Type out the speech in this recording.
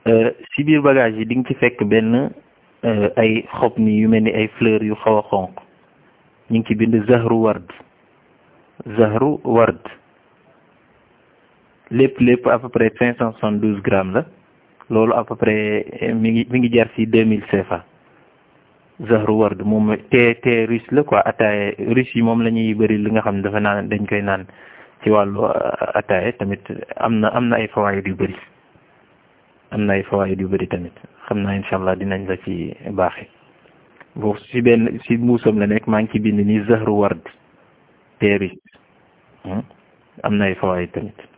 si biir bagage yi di nga ci fekk benn ay xob ni yu mel ni ay fleurs yu xaw a xonq ñu ngi ci bind zahru ward zahru ward lépp lépp à peu près cinq cent soixante douze grammes la loolu à peu près mi ngi mi ngi jar si deux mille CFA zahru ward moom te te russe la quoi ataaya russe yi moom la ñuy bëri li nga xam ne dafa naan dañ koy naan ci wàllu ataaya tamit am na am na ay fawaayid yu bëri am na ay fawaayid yu bëri tamit xam naa incha allah dinañ la ci baaxee boobu si benn si muusam la nekk maa ngi ci bind nii zahru ward te russe am na ay fawaayid tamit